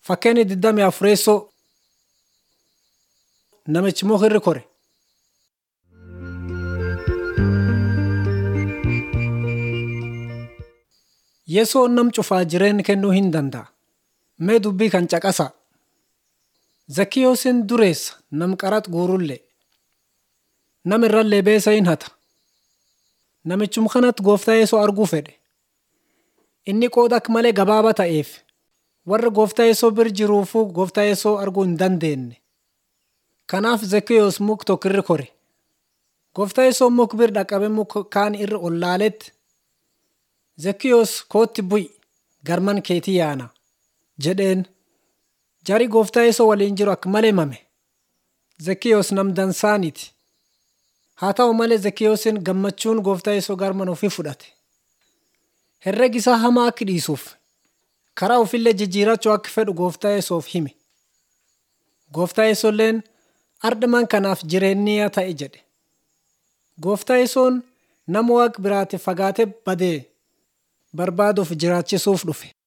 Fakkeenya 24 namichi muka kore. Yesoon nam cufaa jireenya kennuu hin danda'a. Mee dubbii kan caqasaa. Zakkiyoosiin dureessa nam qaraxa guurullee. Nama irrallee beesa hin hata. Namichuma kanatti gooftaa Yesoo arguu fedhe. Inni qooda akka malee gabaabaa ta'eef warra gooftaa Yesoo bira jiruufuu gooftaa Yesoo arguu hin dandeenye. Kanaaf Zakkiyoos muka tokko irra kore. Gooftaa Yesoo muka bira dhaqabee muka kaan irra ol laaletti Zakkiyoos kootti bu'i garman keetii yaana jedheen. Jarri gooftaa Yesoo waliin jiru akka malee mame. Zakkiyoos nam dansaaniti. Haa ta'u malee Zakkiyoosiin gammachuun gooftaa Yesoo garman ofii fudhate. Herregi isaa hamaa akka dhiisuuf karaa ofiillee jijjiirachuu akka fedhu gooftaa Yesoof hime. Gooftaa Yesoolleen ardaman kanaaf jireenyaa ta'e jedhe. Gooftaa Yesoon nama waaqa biraatiif fagaatee badee barbaaduuf jiraachisuuf dhufe.